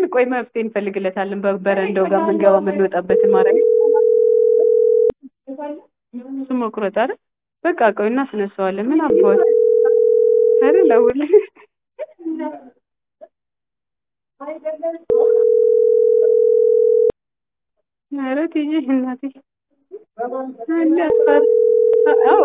ቆይ መፍትሄ እንፈልግለታለን። በበረንዳው ጋር የምንገባ የምንወጣበትን ማድረግ እሱ መቁረጥ አይደል? በቃ ቆይ እናስነሳዋለን። ምን አባት ኧረ ደውል ኧረ ትዬ እናቴ እንዳትፈር አዎ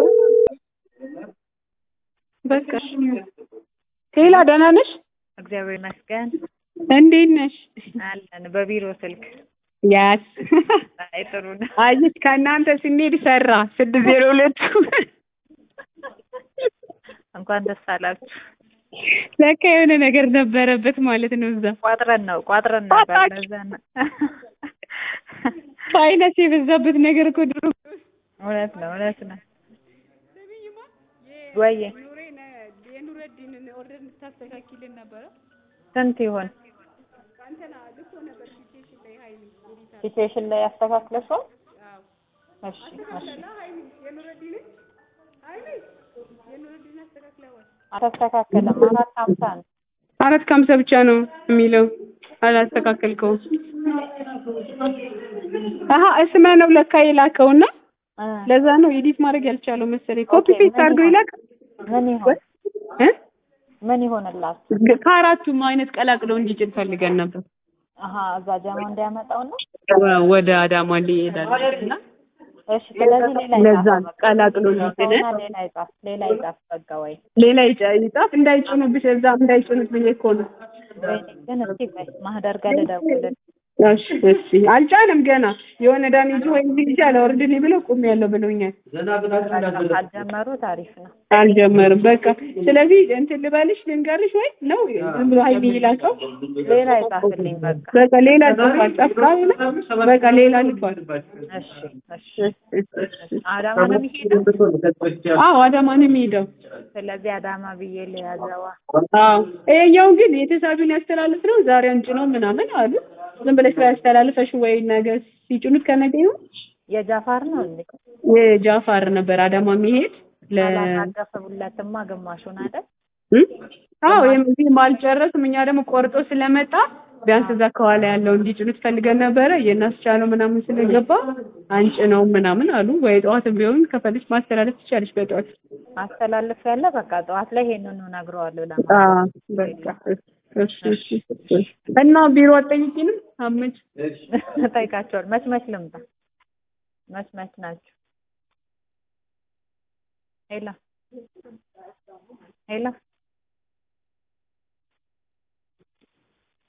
በቃ ቴላ ደህና ነሽ? እግዚአብሔር ይመስገን እንዴት ነሽ? አለን። በቢሮ ስልክ ያስ አይ ጥሩ ነው። አየሽ ከእናንተ ስንሄድ ሰራ ስድስት ዜሮ ሁለቱ እንኳን ደስ አላችሁ። ለካ የሆነ ነገር ነበረበት ማለት ነው። እዛ ቋጥረን ነው ቋጥረን ነበር። ቋጣች። ለዛ ነው ፋይናንስ የበዛበት ነገር እኮ ድሮ እውነት ነው እውነት ነው። ወይዬ የኑረዲንን ኦርደር እንድታስተካክልን ነበረ። ስንት ይሆን ሲቹዌሽን ላይ ያስተካክለሽው? እሺ እሺ አልተስተካከለም። አራት ሀምሳ ነው። አራት ከሀምሳ ብቻ ነው የሚለው አላስተካከልከውም። አሀ እስመ ነው ለካ የላከውና እ ለዛ ነው ኤዲት ማድረግ ያልቻለው መሰለኝ። ኮፒ ኦኬ፣ ፔስት ምን አድርገው ይሆን? ይላክ ምን ይሆን እ ምን ይሆንላት? ከአራቱም አይነት ቀላቅለው እንዲጭን ፈልገን ነበር። አሀ እዛ ጀማ እንዲያመጣው ነው። ወደ አዳማ ሊሄዳል እና እሺ ስለዚህ ሌላ ለዛ ይጻፍ ነው ቀላቅሎ እንዲጭን በቃ ሌላ ይጻፍ ሌላ ይጻፍ በቃ ወይ ሌላ ይጫ- ይጻፍ እንዳይጭኑብሽ እዛ እንዳይጭኑት ብዬ እኮ ነው። ወይኔ ግን እስኪ ቆይ ማህደር ጋር ልደውልልህ። እሺ እሺ አልጫንም ገና የሆነ ዳሜጅ ወይም ልጅ አላወርድልኝ ብለው ቁም ያለው ብለውኛል። በቃ ካልጀመሩ ታሪፍ ነው። አልጀመርም በቃ ስለዚህ እንትን ልበልሽ ልንገርሽ ወይ ነው ዝም ብሎ ሀይሚ ይላከው ሌላ ይጻፍልኝ በቃ በቃ ሌላ ጽፏል ጻፍካለ በቃ ሌላ ልኳል እሺ እሺ አዳማ ነው የሚሄደው። አዎ አዳማ ነው የሚሄደው ስለዚህ አዳማ ብዬ ልያዘዋ። አዎ ይሄኛው ግን የተሳቢውን ያስተላልፍ ነው ዛሬ አንጭ ነው ምናምን አሉ ዝም ብለሽ ያስተላልፈሽ ወይ ነገር ሲጭኑት ከነገ ይሁን የጃፋር ነው እንዴ? የጃፋር ነበር አዳማ የሚሄድ ለ አላናገፈቡለትማ ግማሹን አይደል? እ? አዎ የዚህ አልጨረስም። እኛ ደግሞ ቆርጦ ስለመጣ ቢያንስ እዛ ከኋላ ያለው እንዲጭኑት ፈልገን ነበረ። የእናስቻለው ምናምን ስለገባ አንጭ ነው ምናምን አሉ። ወይ ጠዋትም ቢሆን ከፈልሽ ማስተላለፍ ትችላለሽ በጠዋት አስተላልፍ ያለ በቃ ጠዋት ላይ ይሄንኑ ነግረዋለሁ። ለማ አ በቃ እሺ እሺ እሺ። እና ቢሮ አትጠይቂንም? አመች ጠይቃቸዋል። መች መች ልምጣ? መች መች ናቸው? ሄላ ሄላ